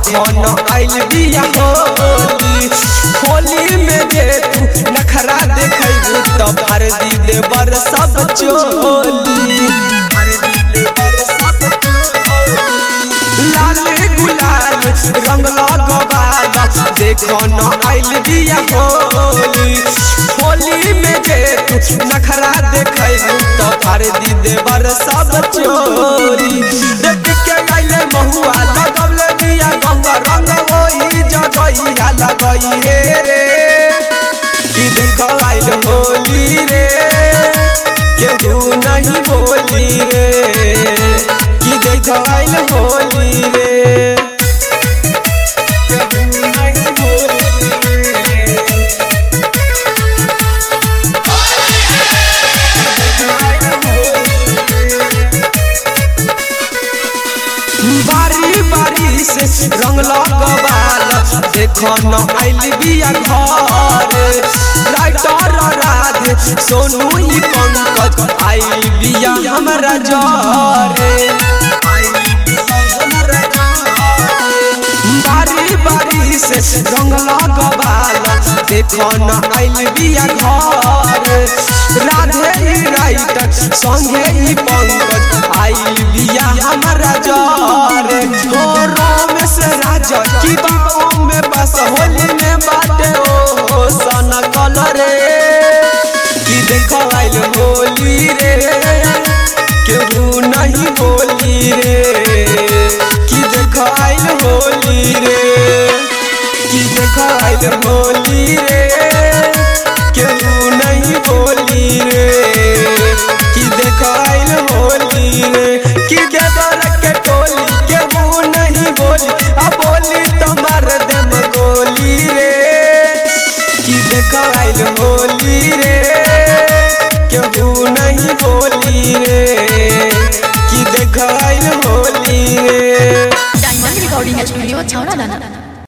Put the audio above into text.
देखो न आइल बिया होली होली में जे तू नखरा देखैबू त भर दी देवर सब चोली भर दी देवर सब चोली लाल गुलाल रंग लगवाला देखो न आइल बिया होली होली में जे तू नखरा देखैबू त भर दी देवर सब चोरी देख के गइले महुआ लगवले बिया गंगा रंग होई जगइया लगई हे रे कि देखो आइल होली रे केहू नहीं बोली रे कि देखो आइल होली रे केहू नहीं बोली रे बारी बारी से रंग लगवाल देखो न आइल बिया घर राइटर राधे सोनू ही पंकज आइल बिया हमरा जरे बारी बारी से रंग लगवाल देखो न आइल बिया घर राधे ही राइटर संगे ही पंकज आइल बिया हमरा जरे हो रमेश राजा की बाहों में बस होली में बाटे ओ सन कलरे की देखो आइल होली रे केहू नहीं बोली रे की देखो आइल होली रे की देखो आइल होली रे केहू नहीं बोली रे की देखो आइल होली रे की देखो